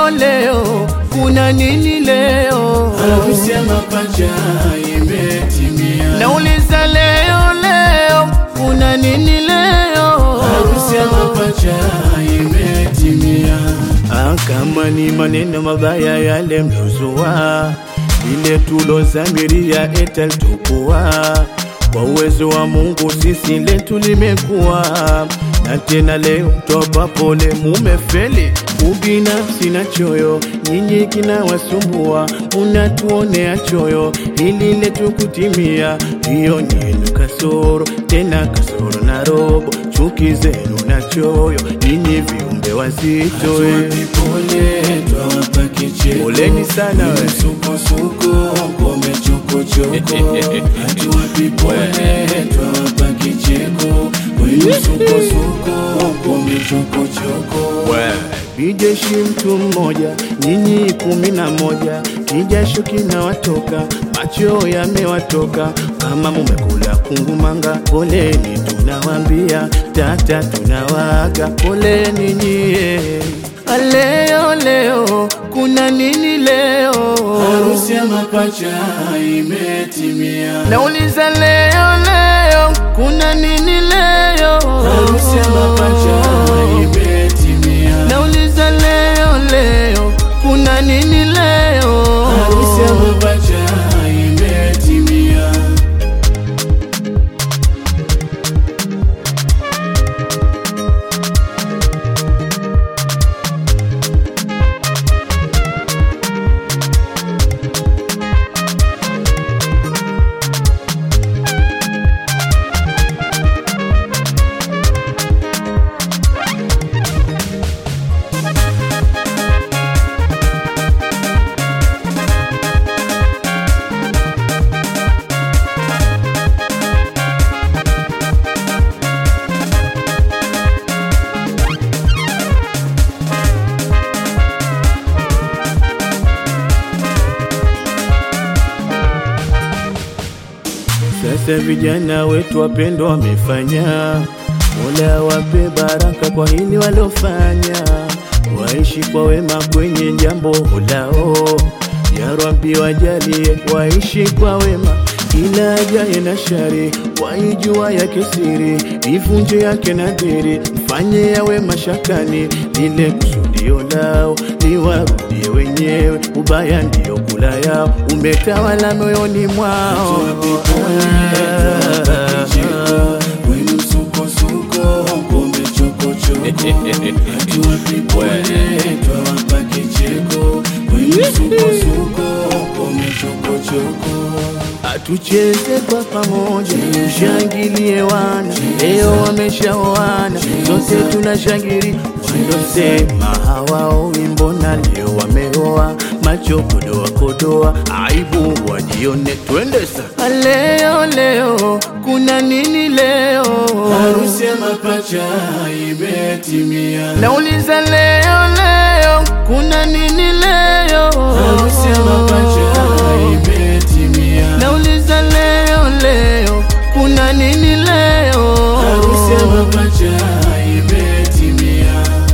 leo leo, kuna nini leo? Harusi ya mapacha imetimia. Nauliza leo leo, kuna nini leo? Harusi ya mapacha imetimia. Ah, kama ni maneno mabaya yale mlozua, ile tulozamiria etalitokuwa kwa uwezo wa Mungu sisi letu limekuwa na tena leo toba pole, mumefeli ubinafsi na choyo, nyinyi kinawasumbua, unatuonea choyo, hili letu kutimia, hiyo nyenu kasoro, tena kasoro na robo, chuki zenu na choyo, nyinyi viumbe wazito eh. Pole twawapa kicheko. Poleni sana we. Msukosuko ngome chokochoko. Hatuwapi pole twawapa kicheko. Kwenu msukosuko ngome chokochoko. Bijeshi mtu mmoja, nyinyi kumi na moja, kijasho kinawatoka, macho yamewatoka, kama mumekula kungumanga, poleni tunawambia, tata tunawaga, poleni nyie. Leo leo, kuna nini leo? Harusi ya mapacha imetimia. Nauliza leo leo, kuna nini leo? Harusi ya mapacha imetimia. Nauliza leo leo, kuna nini leo? Harusi ya mapacha imetimia. Sasa vijana wetu wapendwa wamefanya, Mola wape baraka kwa hili walofanya, waishi kwa wema kwenye jambo lao. Ya Rabbi wajalie waishi kwa wema, kila ajaye na shari waijua yake siri, ivunje yake nadhiri, mfanye yawe mashakani, lile kusudio lao liwarudie wenyewe, ubaya ndio kula yao, umetawala moyoni mwao. Tuwape pole, tuwapa kicheko. Kwenu msukosuko ngome chokochoko. Hatuwapi pole twawapa kicheko. Kwenu msukosuko ngome chokochoko. Tucheze kwa pamoja, tushangilie wana, leo wameshaoana, sote tunashangili. Walosema hawaoi, mbona leo wameoa? Macho kodoa kodoa, aibu wajione, twende sa leo leo, kuna nini leo? Harusi ya mapacha imetimia. Nauliza leo leo, kuna nini leo? Harusi ya mapacha imetimia. Nauliza leo leo, kuna nini leo? Harusi ya mapacha imetimia.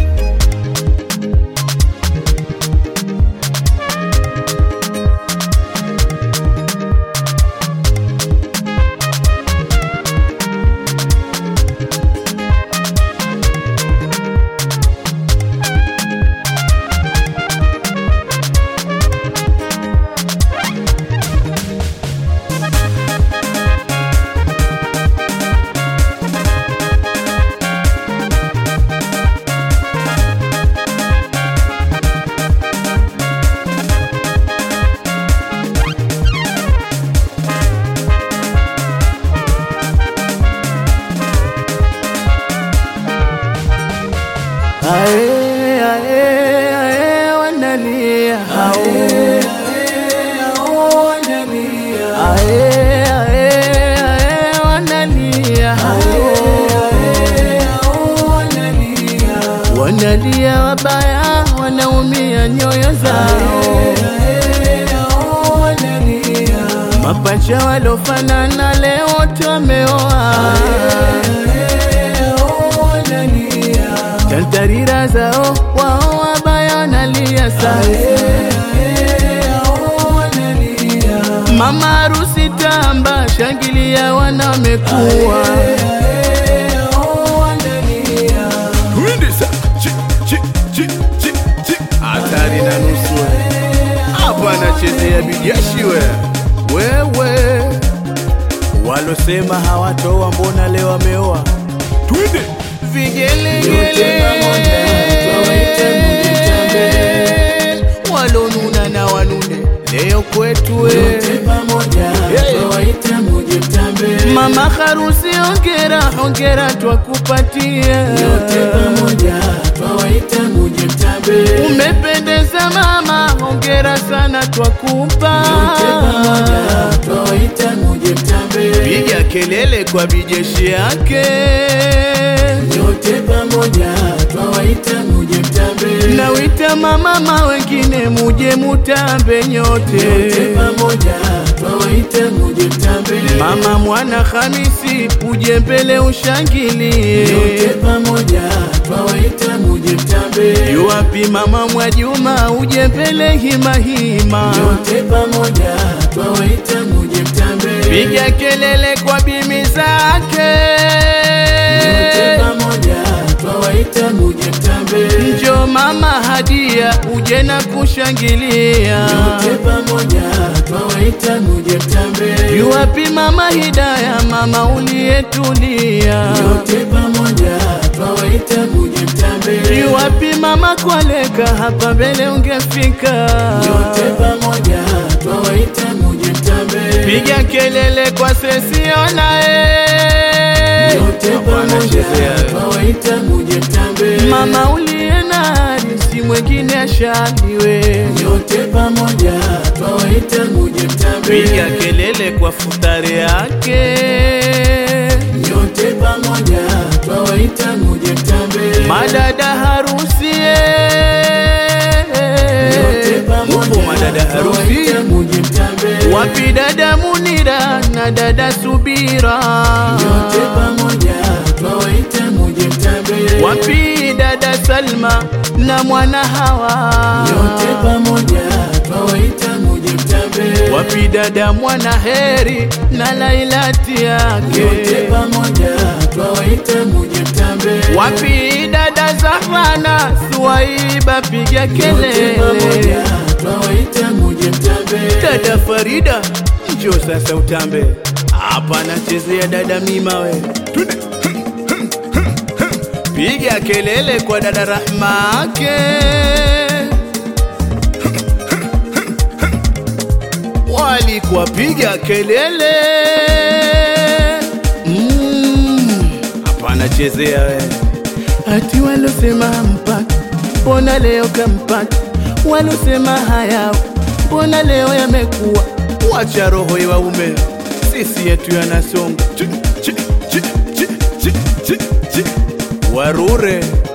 Ae, ae, ae, wanalia hao. Ae, ae, ae, wanalia hao. Wanalia wabaya, wanaumia nyoyo zao. Mapacha walofanana leo wote wameoa. Tantarira zao wao wabaya wanalia wanalia sasa. Mama harusi tamba, shangilia wana wamekuwa Twende sa- chi- chi- chi- chi- chi. hatari na nusu we. hapa anachezea bijashi we wewe walosema hawatoa mbona leo wameoa twende vigelegele walonuna na wanune leo kwetu we mama harusi ongera ongera twakupatia umependeza mama ongera sana twakupa piga kelele kwa bijeshi yake Nyote pamoja twawaita muje mtambe, nawita mamama wengine muje mutambe nyote nyote pamoja twawaita muje mtambe, mama mwana Hamisi uje mbele ushangilie nyote pamoja twawaita muje mtambe, yuwapi mama Mwajuma uje mbele hima hima nyote pamoja twawaita muje mtambe, piga kelele kwa bimi zake nyote pamoja twawaita muje mtambe, njo mama Hadia uje na kushangilia nyote pamoja twawaita muje mtambe, yuwapi mama Hidaya mama uliyetulia nyote pamoja twawaita muje mtambe, yuwapi mama Kwaleka hapa mbele ungefika nyote pamoja twawaita muje mtambe, piga kelele kwa sesiona eh. Nyote Hapa pamoja anachezea, eh. twawaita muje mtambe, mama uliye nani si mwingine ashaliwe nyote pamoja twawaita muje mtambe, piga kelele kwa futari yake nyote pamoja twawaita muje mtambe, madada harusi nyote pamoja upo madada harusi twawaita muje mtambe, wapi dada Munira na dada Subira nyote pamoja twawaita muje mtambe, wapi dada Salma na mwana Hawa nyote pamoja twawaita muje mtambe, wapi dada mwana Heri na Lailati nyote yake pamoja twawaita muje mtambe, wapi dada Zahana Suwaiba piga Nyote kelele pamoja twawaita muje mtambe, dada Farida njo sasa utambe hapa nachezea dada Mima we Twende. piga kelele kwa dada Rahma ake walikuwa piga kelele Mm, hapa anachezea we ati walosema mpaka mbona leo kampata walosema hayao mbona leo yamekuwa wacha roho iwaume sisi yetu yanasonga Chi, chi, chi, chi, chi, chi, chi. warure